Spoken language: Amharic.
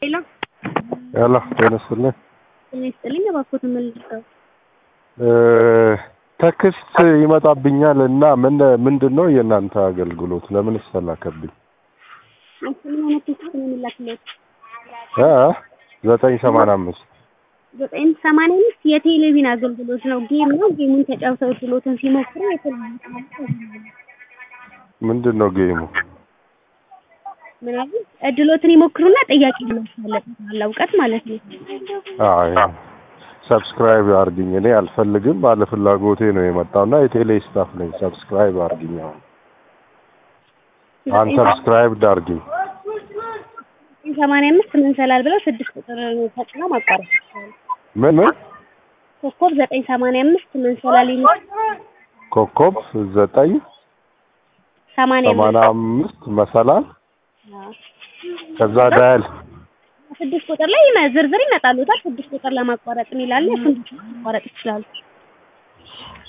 ሄሎ ሄሎ ጤና ይስጥልኝ። ጤና ይስጥልኝ። እባክዎትን ምን ልርዳው? ቴክስት ይመጣብኛል እና ምን ምንድን ነው የእናንተ አገልግሎት? ለምን ተላከብኝ? አንቺ ምን አይነት ቴክስት ነው የሚላክለት? እ ዘጠኝ ሰማንያ አምስት ዘጠኝ ሰማንያ አምስት የቴሌቪዥን አገልግሎት ነው። ጌም ነው። ጌሙን ተጫውተው እድሎትን ሲሞክሩ የተለያዩ ምንድን ነው ጌሙ? ምናምን እድሎትን ይሞክሩና ጥያቄ ይመልሳል። እውቀት ማለት ነው። አይ ሰብስክራይብ አርግኝ። እኔ አልፈልግም፣ ባለ ፍላጎቴ ነው የመጣውና የቴሌ ስታፍ ነኝ። ሰብስክራይብ አርግኝ። አሁን አን ሰብስክራይብ አርግኝ። ሰማንያ አምስት ምን ሰላል ብለው ስድስት ቁጥር ተጭነው ማቋረጥ ይችላሉ። ምን ምን ኮከብ ዘጠኝ ሰማንያ አምስት ምን ሰላል ይመስል ኮከብ ዘጠኝ ሰማንያ ሰማንያ አምስት መሰላል ከዛ ዳያል ስድስት ቁጥር ላይ ይመ- ዝርዝር ይመጣሉታል። ስድስት ቁጥር ለማቋረጥ የሚላለ እሱን ማቋረጥ ይችላሉ።